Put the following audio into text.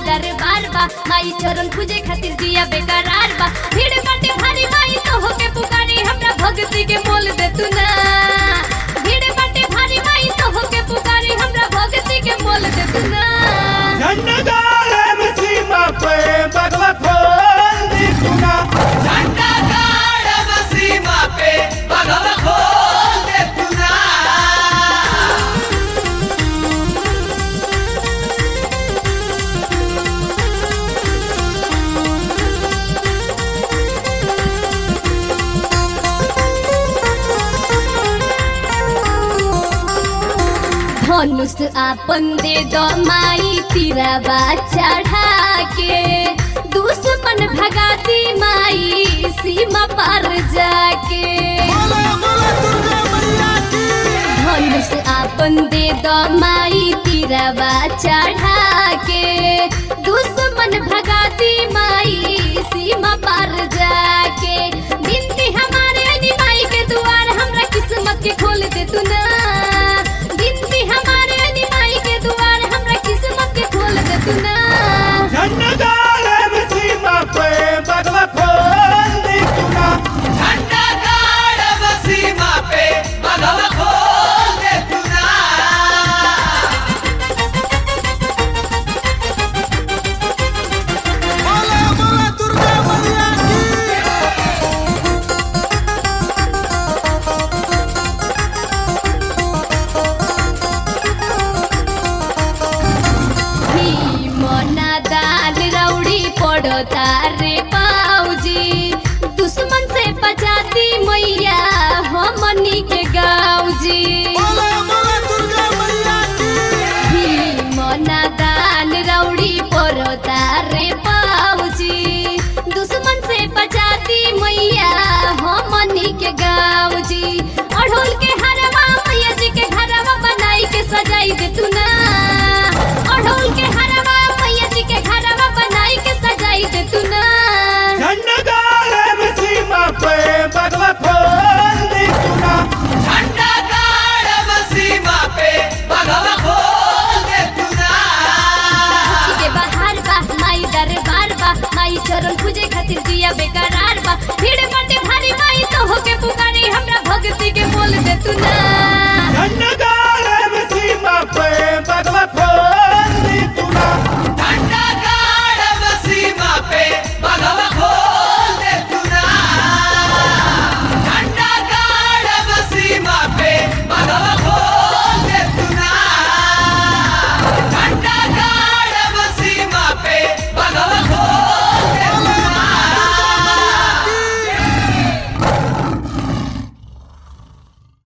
दरबार बा माई चरण पूजे खातिर जिया बेकरार बा भीड़ बाटे भारी माई तो होके पुकारी हमरा भक्ति के मोल दे तू ना भीड़ बाटे भारी माई तो होके पुकारी हमरा भक्ति के मोल दे तू ना झंडदार सीमा पे बगवा खोल दी सुना झंडा गाड़ सीमा पे भगवा खोल दे तूना धनुष आपन दे दो माई तिरवा चढ़ा के दुश्मन भगाती माई सीमा पार जाके धनुष आपन दे दो माई तिरवा चढ़ा के दुश्मन भगाती माई सीमा पार जाके बिनती हमारे अली माई के द्वार हमरा किस्मत के खोल दे तू ना बिनती हमारे अली माई के द्वार हमरा किस्मत के खोल दे तू ना झंडदार सीमा पे बगवा खोल दी सुना झंडा गाड़ सीमा पे भगवा खोल दे तूना मना दाल रौड़ी पड़ो तारे पाऊजी दुश्मन से बचाती मैया हमनी के गाऊजी मना दाल रौड़ी पड़ो तारे पाऊजी दुश्मन से बचाती मैया हमनी के गाऊजी अढ़ोल के हरवा मैया जी के घरवा बनाई के सजाई दे तू ना अढ़ोल के हरवा मैया जी के घरवा बनाई के सजाई दे तू ना झंडदार सीमा पे बगवा खोल दी सुना झंडा गाड़ सीमा पे भगवा खोल दे तूना के बाहर बा माई दरबार बा माई चरण पूजे खातिर जिया बेकरार बा भीड़ बाटे भारी माई तो होके पुकारी हमरा भक्ति के बोल दे तू ना